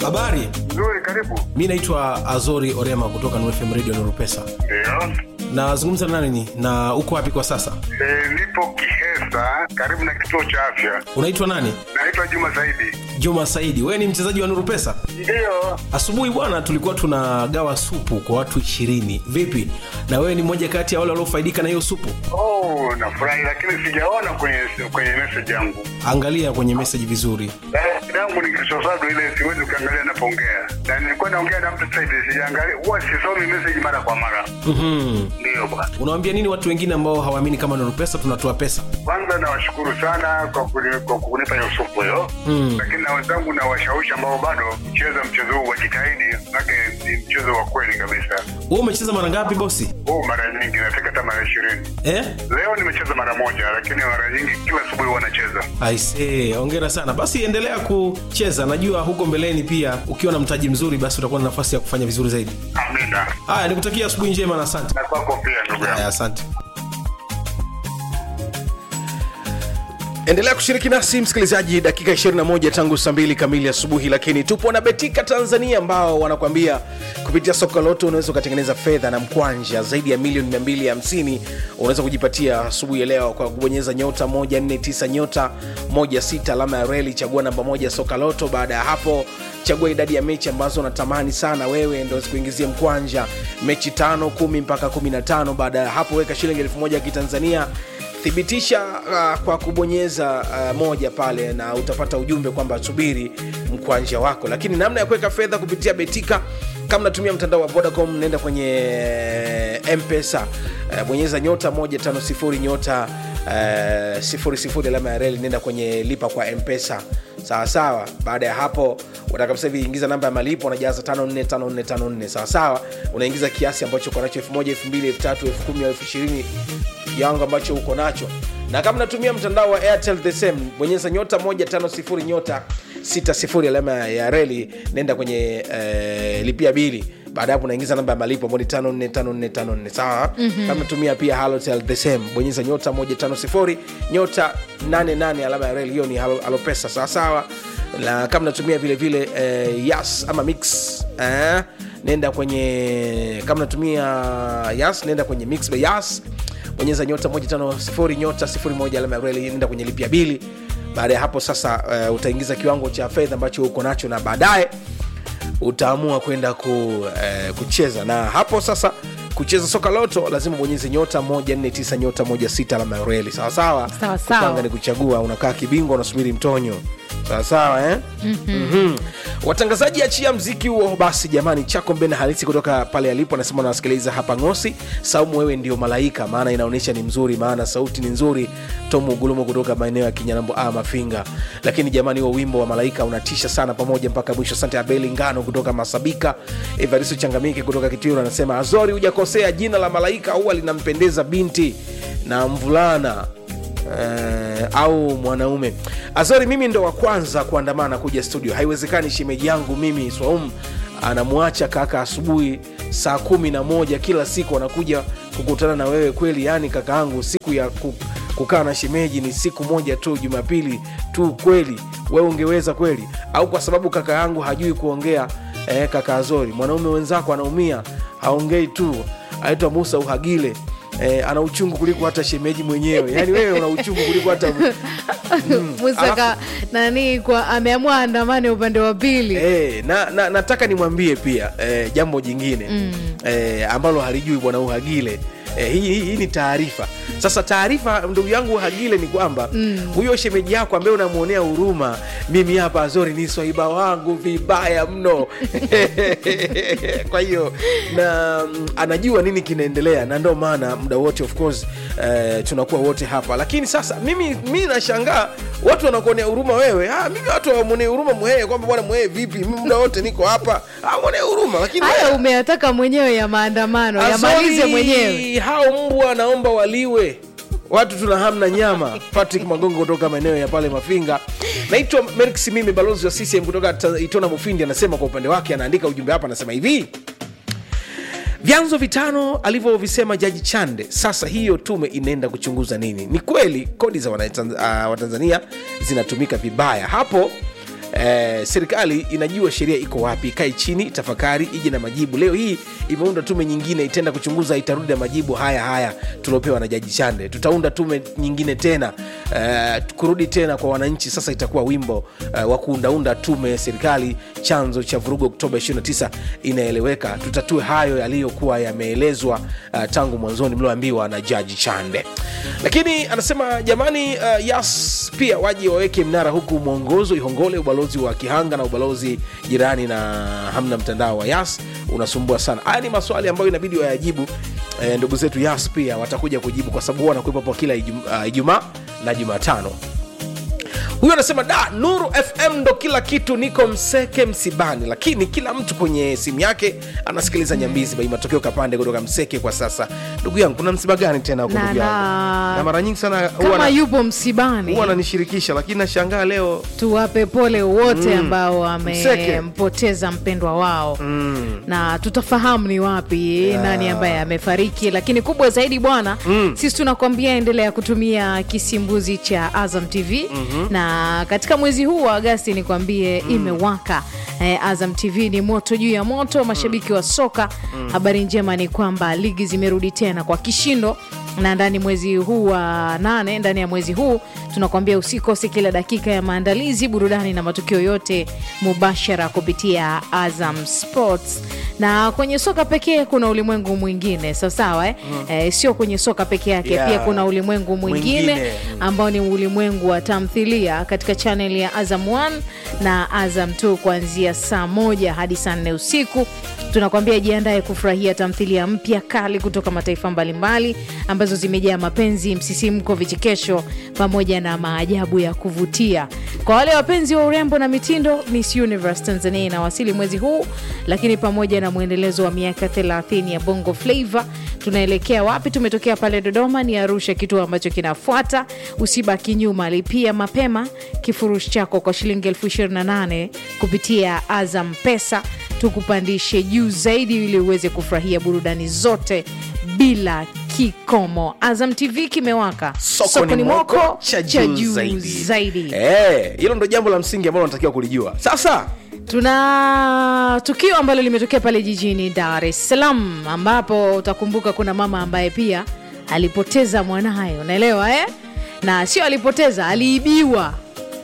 habari Nzuri, karibu. mi naitwa azori orema kutoka nfm radio nurupesa Ndio. nazungumza na nani na uko wapi kwa sasa E, nipo Kihesa karibu na kituo cha afya. unaitwa nani Naitwa Juma Saidi. juma saidi wewe ni mchezaji wa nurupesa Ndio. asubuhi bwana tulikuwa tunagawa supu kwa watu ishirini vipi na wewe ni mmoja kati ya wale waliofaidika na hiyo supu Oh, nafurahi lakini sijaona kwenye kwenye message yangu. angalia kwenye meseji vizuri Eh, yangu ni kisosado ile siwezi kuangalia napoongea. Na nilikuwa naongea na mtu sasa hivi sijaangalia. Huwa sisomi message mara kwa mara. mm-hmm. Ndio bwana. unawambia nini watu wengine ambao hawaamini kama nurupesa tunatoa pesa Kwanza nawashukuru sana kwa kuni- kwa kunipa hiyo supu hiyo. Mm. Lakini na wenzangu na washawishi ambao bado kucheza mchezo huu wajitahidi, manake ni mchezo wa kweli kabisa. wewe umecheza mara ngapi bosi huu mara nyingi nafika hata mara ishirini eh? leo nimecheza mara moja lakini mara nyingi kila asubuhi huwa nacheza aisee ongera sana basi endelea kucheza najua huko mbeleni pia ukiwa na mtaji mzuri basi utakuwa na nafasi ya kufanya vizuri zaidi amina haya nikutakia asubuhi njema na asante na kwako pia ndugu yangu haya asante endelea kushiriki nasi msikilizaji dakika 21 tangu saa 2 kamili asubuhi lakini tupo na betika tanzania ambao wanakuambia kupitia soko lote unaweza ukatengeneza fedha na mkwanja zaidi ya milioni 250 unaweza kujipatia asubuhi ya leo kwa kubonyeza nyota 149 nyota 16 alama ya reli chagua namba moja soka loto baada ya hapo chagua idadi ya mechi ambazo unatamani sana wewe ndo zikuingizie mkwanja mechi tano kumi mpaka 15 baada ya hapo weka shilingi elfu moja ya kitanzania thibitisha uh, kwa kubonyeza uh, moja pale na utapata ujumbe kwamba subiri mkwanja wako lakini namna ya kuweka fedha kupitia betika kama natumia mtandao wa vodacom naenda kwenye mpesa uh, bonyeza nyota 150 nyota uh, sifuri sifuri alama ya reli nenda kwenye lipa kwa mpesa sawa sawa baada ya hapo utakabisa hivi ingiza namba ya malipo unajaza 545454 sawa sawa unaingiza kiasi ambacho uko nacho 1000 2000 3000 10000 20 yangu ambacho uko nacho na kama natumia mtandao wa airtel the same bonyeza nyota 150 nyota 60 alama ya reli nenda kwenye eh, lipia bili baada ya hapo unaingiza namba ya malipo ambao ni 545454 sawa mm-hmm. kama natumia pia halotel the same bonyeza nyota 150 nyota 88 alama ya reli hiyo ni halo, halo pesa sawa sawa na kama natumia vile vile eh, yas ama mix eh, nenda kwenye kama natumia yas nenda kwenye mix by yas bonyeza nyota 150 nyota 01 alama ya reli nenda kwenye lipia bili baada ya hapo sasa uh, utaingiza kiwango cha fedha ambacho uko nacho na baadaye utaamua kwenda ku, eh, kucheza na hapo sasa kucheza soka loto lazima bonyeze nyota 149 nyota 16 alama ya reli sawasawa Sawa, sawa. kupanga ni kuchagua unakaa kibingwa unasubiri mtonyo sawasawa eh? mm-hmm. Mm-hmm. watangazaji achia mziki huo basi jamani chako mbena halisi kutoka pale alipo anasema unawasikiliza hapa ngosi saumu wewe ndio malaika maana inaonyesha ni mzuri maana sauti ni nzuri tomu gulumu kutoka maeneo ya kinyanambo a mafinga lakini jamani huo wimbo wa malaika unatisha sana pamoja mpaka mwisho asante abeli ngano kutoka masabika evaristo changamike kutoka kitiro anasema azori hujakosea jina la malaika huwa linampendeza binti na mvulana eh, au mwanaume azori mimi ndo wa kwanza kuandamana kuja studio haiwezekani shemeji yangu mimi swaum anamwacha kaka asubuhi saa kumi na moja kila siku anakuja kukutana na wewe kweli yani kaka yangu siku ya ku, kukaa na shemeji ni siku moja tu jumapili tu kweli wewe ungeweza kweli au kwa sababu kaka yangu hajui kuongea eh, kaka azori mwanaume wenzako anaumia haongei tu aitwa musa uhagile eh, ana uchungu kuliko hata shemeji mwenyewe yaani wewe una uchungu kuliko hata musaka nani kwa ameamua andamane upande wa pili Eh, na, na nataka nimwambie pia eh, jambo jingine mm. eh, ambalo halijui bwana uhagile Eh, hii, hii, hii ni taarifa sasa taarifa ndugu yangu hagile ni kwamba mm. huyo shemeji yako ambaye unamwonea huruma mimi hapa azori ni swaiba wangu vibaya mno kwa hiyo na mm, anajua nini kinaendelea na ndo maana muda wote of course eh, tunakuwa wote hapa lakini sasa mimi mi nashangaa watu wanakuonea huruma wewe ah, mimi watu wamwonea huruma mhee kwamba bwana mhee vipi mimi muda wote niko hapa ah, mwonea huruma lakini haya wewe- umeyataka mwenyewe ya maandamano yamalize Azori, mwenyewe hao mbwa naomba waliwe watu tuna hamna nyama patrick magongo kutoka maeneo ya pale mafinga naitwa merix mimi balozi wa ccm kutoka Ta- itona mufindi anasema kwa upande wake anaandika ujumbe hapa anasema hivi vyanzo vitano alivyovisema jaji chande sasa hiyo tume inaenda kuchunguza nini ni kweli kodi za Wanatanz- ah, watanzania zinatumika vibaya hapo eh, serikali inajua sheria iko wapi ikae chini tafakari ije na majibu leo hii imeunda tume nyingine itaenda kuchunguza itarudi na majibu haya haya tuliopewa na jaji chande tutaunda tume nyingine tena eh, kurudi tena kwa wananchi sasa itakuwa wimbo eh, wa kuundaunda tume ya serikali chanzo cha vurugu oktoba 29 inaeleweka tutatue hayo yaliyokuwa yameelezwa uh, tangu mwanzoni mlioambiwa na jaji chande lakini anasema jamani uh, yas pia waje waweke mnara huku mwongozo ihongole ubalozi wa kihanga na ubalozi jirani na hamna mtandao wa yas unasumbua sana haya ni maswali ambayo inabidi wayajibu eh, ndugu zetu yas pia watakuja kujibu kwa sababu huwa wanakuwepo hapo kila Ijum- uh, ijumaa na jumatano huyu anasema da nuru fm ndo kila kitu niko mseke msibani lakini kila mtu kwenye simu yake anasikiliza nyambizi bai matokeo kapande kutoka mseke kwa sasa ndugu yangu kuna msiba gani tena huko Na- ndugu yangu na- na mara nyingi sana huwa kama na- yupo msibani huwa ananishirikisha lakini nashangaa leo tuwape pole wote ambao Mseke. wamempoteza mpendwa wao na tutafahamu ni wapi nani ambaye amefariki lakini kubwa zaidi bwana sisi tunakwambia endelea kutumia kisimbuzi cha azam tv na katika mwezi huu wa agasti nikwambie imewaka eh, azam tv ni moto juu ya moto mashabiki wa soka habari njema ni kwamba ligi zimerudi tena kwa kishindo na ndani mwezi huu wa nane ndani ya mwezi huu tunakuambia usikose kila dakika ya maandalizi burudani na matukio yote mubashara kupitia azam sports na kwenye soka pekee kuna ulimwengu mwingine sawasawa eh? eh, sio kwenye soka peke yake Yeah. pia kuna ulimwengu mwingine, Mwingine. ambao ni ulimwengu wa tamthilia katika chaneli ya azam 1 na azam 2 kuanzia saa moja hadi saa nne usiku tunakwambia jiandaye kufurahia tamthilia mpya kali kutoka mataifa mbalimbali ambazo zimejaa mapenzi msisimko vichekesho pamoja na maajabu ya kuvutia kwa wale wapenzi wa urembo na mitindo miss universe tanzania inawasili mwezi huu lakini pamoja na mwendelezo wa miaka 30 ya bongo flava tunaelekea wapi tumetokea pale dodoma ni arusha kituo ambacho kinafuata usibaki nyuma lipia mapema kifurushi chako kwa shilingi elfu 28 kupitia azam pesa tukupandishe juu zaidi ili uweze kufurahia burudani zote bila kikomo azam tv kimewaka soko ni moko cha juu zaidi, zaidi. Eh, hilo ndo jambo la msingi ambalo natakiwa kulijua sasa tuna tukio ambalo limetokea pale jijini dar es salaam ambapo utakumbuka kuna mama ambaye pia alipoteza mwanaye unaelewa eh? na sio alipoteza aliibiwa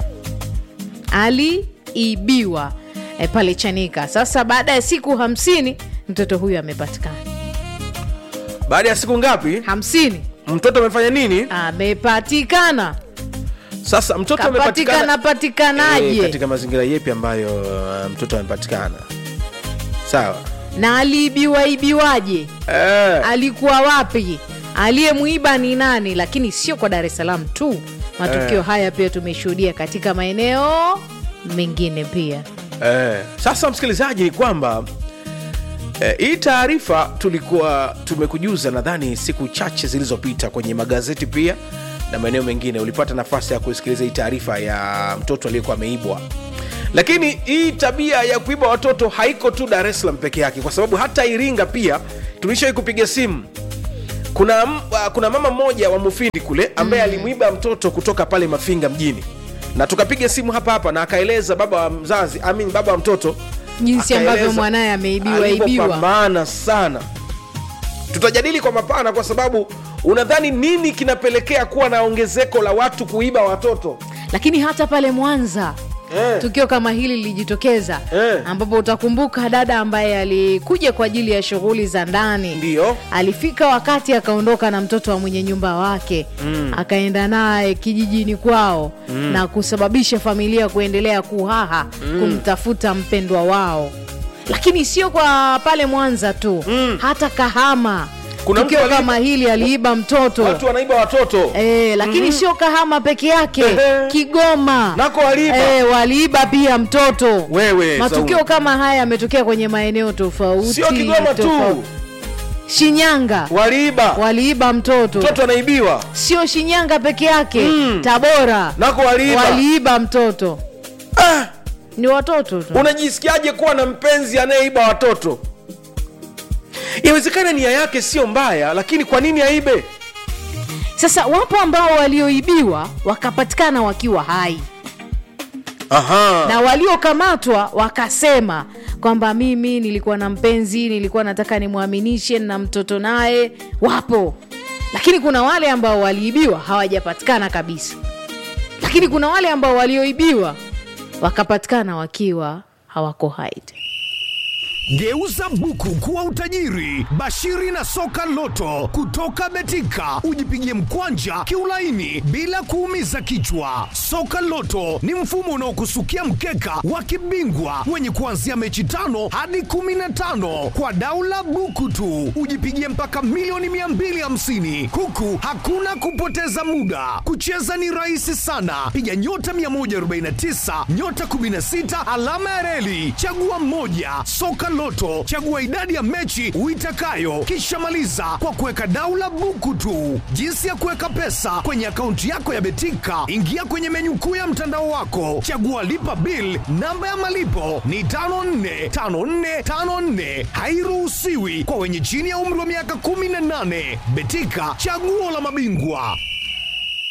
aliibiwa eh, pale chanika sasa baada ya siku hamsini mtoto huyu amepatikana baada ya siku ngapi hamsini mtoto amefanya nini amepatikana sasa mtoto kapatikana amepatikana patikanaje Eh, katika mazingira yepi ambayo uh, mtoto amepatikana sawa na aliibiwa ibiwaje eh, alikuwa wapi aliyemwiba ni nani lakini sio kwa dar es salaam tu matukio Eh. haya pia tumeshuhudia katika maeneo mengine pia eh. sasa msikilizaji ni kwamba eh, hii taarifa tulikuwa tumekujuza nadhani siku chache zilizopita kwenye magazeti pia na maeneo mengine ulipata nafasi ya kusikiliza hii taarifa ya mtoto aliyekuwa ameibwa lakini hii tabia ya kuiba watoto haiko tu dar es salaam peke yake kwa sababu hata iringa pia tulishawai kupiga simu kuna, m- uh, kuna mama mmoja wa mufindi kule ambaye mm. alimwiba mtoto kutoka pale mafinga mjini na tukapiga simu hapa hapa na akaeleza baba wa mzazi amin baba wa mtoto jinsi ambavyo akaeleza mwanaye ameibiwa ibiwa alivyopambana sana tutajadili kwa mapana kwa sababu unadhani nini kinapelekea kuwa na ongezeko la watu kuiba watoto lakini hata pale mwanza Eh. tukio kama hili lilijitokeza Eh. ambapo utakumbuka dada ambaye alikuja kwa ajili ya shughuli za ndani Ndiyo. alifika wakati akaondoka na mtoto wa mwenye nyumba wake mm. akaenda naye kijijini kwao mm. na kusababisha familia kuendelea kuhaha mm. kumtafuta mpendwa wao lakini sio kwa pale mwanza tu mm. hata kahama Kuna tukio mtu aliiba- kama hili aliiba mtoto watu wanaiba watoto E, lakini sio kahama peke yake Ehe. kigoma Nako waliiba. e, waliiba pia mtoto Wewe, matukio Saumu. kama haya yametokea kwenye maeneo tofauti sio kigoma tu tofauti. shinyanga waliiba waliiba mtoto mtoto anaibiwa sio shinyanga peke yake Mm. tabora nako waliiba waliiba mtoto ah, ni watoto tu unajisikiaje kuwa na mpenzi anayeiba watoto inawezekana nia yake sio mbaya lakini kwa nini aibe sasa wapo ambao walioibiwa wakapatikana wakiwa hai Aha. na waliokamatwa wakasema kwamba mimi nilikuwa na mpenzi nilikuwa nataka nimwaminishe na mtoto naye wapo lakini kuna wale ambao waliibiwa hawajapatikana kabisa lakini kuna wale ambao walioibiwa wakapatikana wakiwa hawako hai tena. Geuza buku kuwa utajiri. Bashiri na soka loto kutoka Betika, ujipigie mkwanja kiulaini bila kuumiza kichwa. Soka loto ni mfumo unaokusukia mkeka wa kibingwa wenye kuanzia mechi tano hadi kumi na tano kwa daula buku tu, ujipigie mpaka milioni 250 huku hakuna kupoteza muda. Kucheza ni rahisi sana, piga nyota 149 nyota 16 alama ya reli, chagua mmoja. Soka Loto, chagua idadi ya mechi uitakayo, kisha maliza kwa kuweka daula buku tu. Jinsi ya kuweka pesa kwenye akaunti yako ya Betika, ingia kwenye menyu kuu ya mtandao wako, chagua lipa bill. Namba ya malipo ni 545454, hairuhusiwi kwa wenye chini ya umri wa miaka 18. Betika, chaguo la mabingwa.